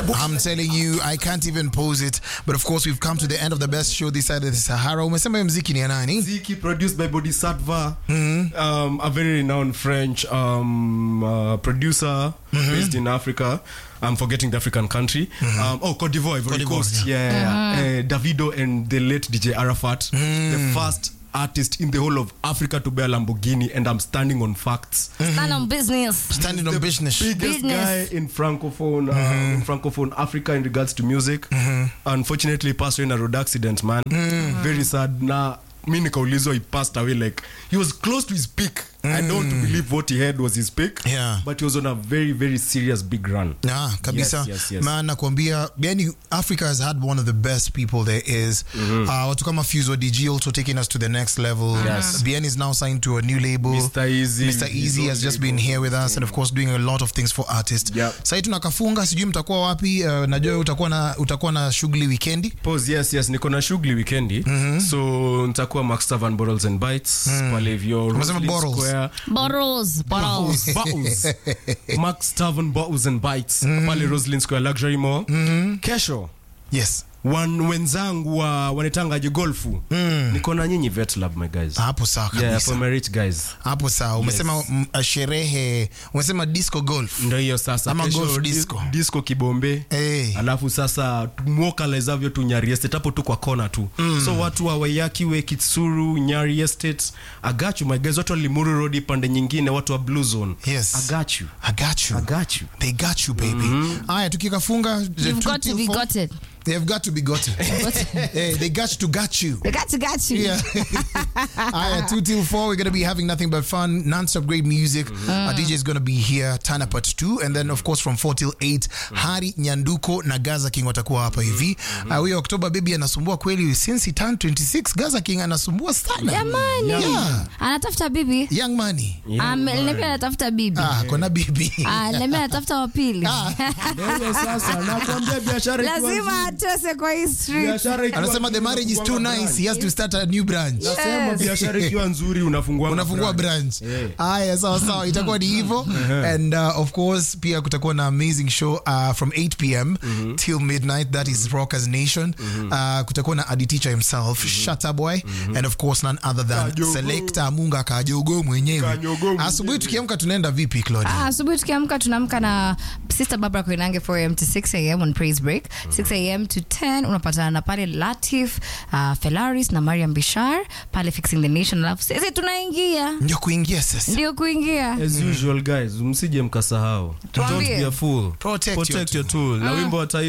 I'm telling you, I can't even pose it. But of course, we've come to the end of the best show this side of the Sahara. Umesema hiyo mziki ni ya nani? Ziki produced by Bodhisattva, um, a very renowned French um, uh, producer based in Africa. I'm forgetting the African country. Um, oh, Cote d'Ivoire, Ivory Cote d'Ivoire, Coast. Yeah, Uh, Davido and the late DJ Arafat, the first artist in the whole of Africa to buy a Lamborghini, and I'm standing on facts. Stand on business. Standing on business. biggest Business. guy in francophone uh, in francophone africa in regards to music unfortunately passed away in a road accident man very sad na mi nikaulizwa he passed away like he was close to his peak i don't believe what he had was his peak Yeah. but he was on a very very serious big run Ah, kabisa Yes, yes, yes. man nakwambia yani africa has had one of the best people there is uh, watu kama Fuse DG also taking us to the next level Yes. bien is now signed to a new label Mr. Easy. Mr. Easy has just been here with us and of course doing a lot of things for artists Yep. sahii tunakafunga sijui mtakuwa wapi uh, najua utakuwa na utakuwa na shughuli wikendi pause yes yes niko na shughuli wikendi so nitakuwa max tavern bottles and bites pale hivyo Umesema Roslyn bottles? Square. Bottles. Bottles. Bottles. Max Tavern Bottles and Bites pale Roslyn Square Luxury Mall kesho yes wan, wenzangu wa wanitangaje golfu niko na nyinyi vet lab my guys hapo sawa yeah, kabisa for my rich guys hapo sawa umesema mm, uh, sherehe umesema disco golf ndo hiyo sasa Ama Kesho golf di- disco. disco kibombe Eh. alafu sasa mwokalezavyo tu nyari estate hapo tu kwa kona tu so watu wa wayakiwe kitsuru nyari estate agachu my guys watu wa limuru road pande nyingine watu wa blue zone Yes. agachu I got you. agachu They got you, baby. Aya, tukikafunga the You've two got to till be four. gotten. They've got to be gotten. hey, they got to got you. They got to got you. Yeah. Aya, two till four, we're gonna be having nothing but fun, non-stop great music. Our DJ is gonna be here, Tana part two, and then of course from four till eight, Hari Nyanduko na Gaza King watakuwa hapa hivi. Ah, Huyo Oktoba baby anasumbua kweli, since he turned 26, Gaza King anasumbua sana. Jamani. Yeah. Anatafuta bibi. Young money. Niambia anatafuta bibi. Ah, kona bibi. Ah, niambia anatafuta wa pili. Ndio sasa nakwambia biashara ikiwa Lazima atose kwa hii street. biashara ikiwa Anasema the nzuri marriage is too unafungua nice. He has to start a new branch. branch. Nasema biashara ikiwa nzuri unafungua unafungua branch haya sawa sawa itakuwa ni hivyo and uh, of course pia kutakuwa na amazing show uh, from 8 pm till midnight that is rockers nation uh, kutakuwa na aditicha himself Shatta boy and of course none other than Kajogo. selector munga kajogo mwenyewe Kajogo mwenyewe. asubuhi tukiamka tunaenda vipi Claudia Ah, asubuhi tukiamka tunaamka na sister barbara koinange 4am to 6am on praise break 6am to 10 unapatana na pale latif uh, felaris na mariam bishar pale fixing the nation alafu sisi tunaingia ndio kuingia sasa ndio kuingia as usual guys msije mkasahau Tuambie. don't be a fool Protect your protect your tool na wimbo wa taifa